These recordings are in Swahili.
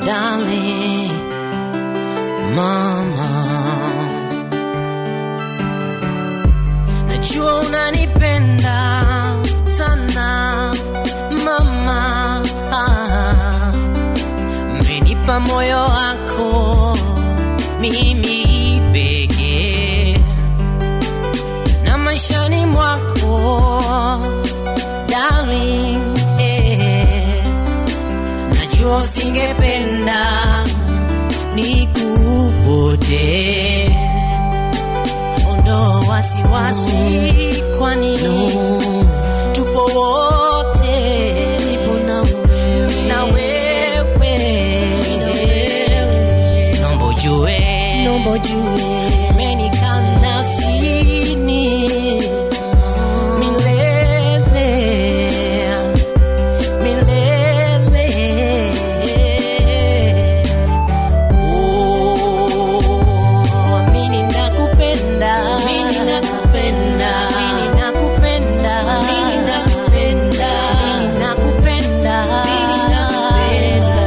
darling, mama. Najua unanipenda sana mama, ah, umenipa moyo wako mimi pekee na maishani mwako darling, eh, najua usingependa nikupotee ondoa wasiwasi, kwani tupo wote, nipo na wewe, na wewe, naomba ujue, naomba ujue, umenikaa nafsini milele, milele. Oh, mimi nakupenda, mimi nakupenda, mimi nakupenda, mimi nakupenda, mimi nakupenda, mimi nakupenda.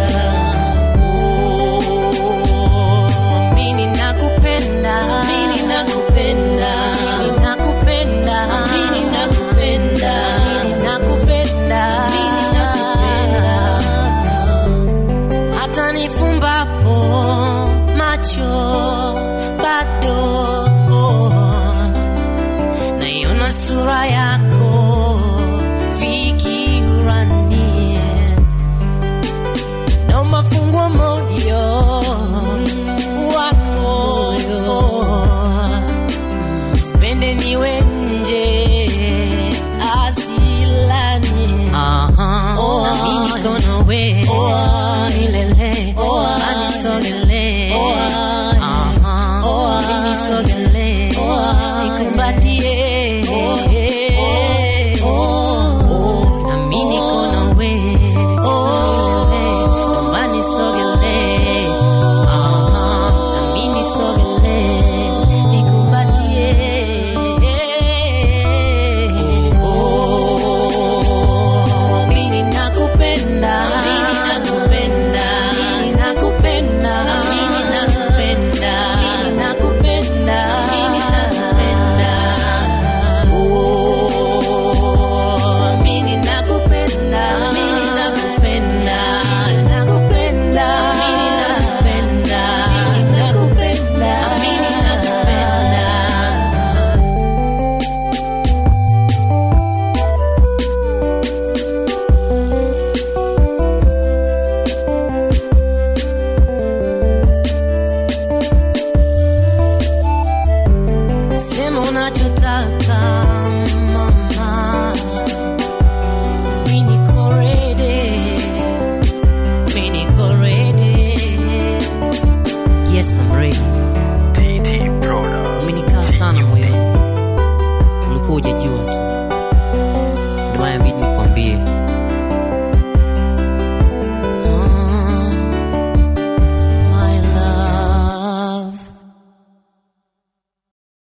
Oh, mimi nakupenda, mimi nakupenda, mimi nakupenda, mimi nakupenda, mimi nakupenda, mimi nakupenda hata nifumbapo macho bado naiona sura yako fikirani na mafungwa moyo wako sipende niwe nje asilani na mimi niko nawe milele anisogele ninisogele nikumbatie